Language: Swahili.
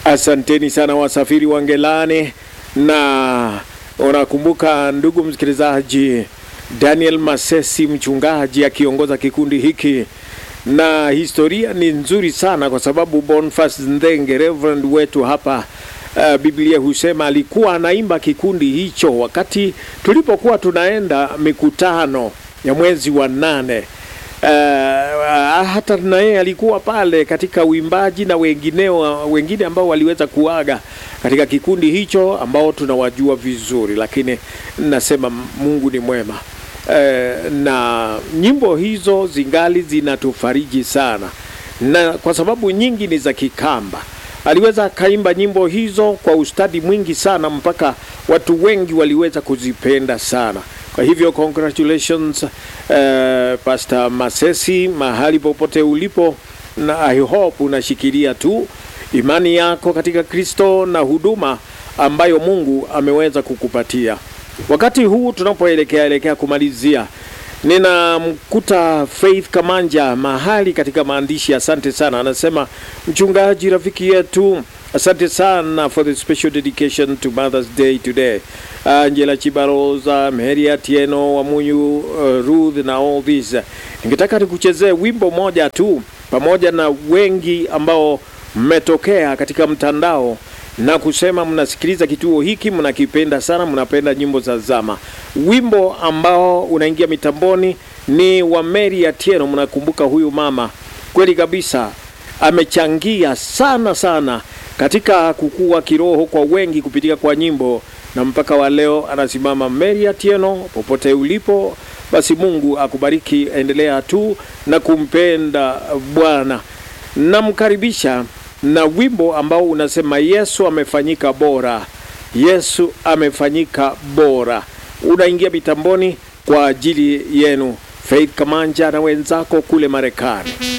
Asanteni sana wasafiri wa Ngelani, na unakumbuka ndugu msikilizaji, Daniel Masesi mchungaji akiongoza kikundi hiki, na historia ni nzuri sana kwa sababu Boniface Ndenge Reverend wetu hapa Uh, Biblia husema alikuwa anaimba kikundi hicho wakati tulipokuwa tunaenda mikutano ya mwezi wa nane. Uh, hata na yeye alikuwa pale katika uimbaji na wengineo wengine ambao waliweza kuaga katika kikundi hicho ambao tunawajua vizuri, lakini nasema Mungu ni mwema. Uh, na nyimbo hizo zingali zinatufariji sana, na kwa sababu nyingi ni za Kikamba aliweza akaimba nyimbo hizo kwa ustadi mwingi sana mpaka watu wengi waliweza kuzipenda sana. Kwa hivyo congratulations, uh, Pastor Masesi, mahali popote ulipo, na I hope unashikilia tu imani yako katika Kristo na huduma ambayo Mungu ameweza kukupatia. Wakati huu tunapoelekea elekea kumalizia ninamkuta Faith Kamanja mahali katika maandishi. Asante sana, anasema mchungaji rafiki yetu, asante sana for the special dedication to Mother's Day today. Angela Chibaroza, Mary Atieno, Wamunyu, uh, Ruth na all this. Ningetaka nikuchezee wimbo moja tu pamoja na wengi ambao mmetokea katika mtandao na kusema mnasikiliza kituo hiki, mnakipenda sana, mnapenda nyimbo za zama. Wimbo ambao unaingia mitamboni ni wa Mary Atieno. Mnakumbuka huyu mama kweli kabisa, amechangia sana sana katika kukua kiroho kwa wengi kupitia kwa nyimbo, na mpaka wa leo anasimama. Mary Atieno, popote ulipo, basi Mungu akubariki, endelea tu na kumpenda Bwana. Namkaribisha na wimbo ambao unasema Yesu amefanyika bora, Yesu amefanyika bora, unaingia mitamboni kwa ajili yenu. Faith Kamanja na wenzako kule Marekani.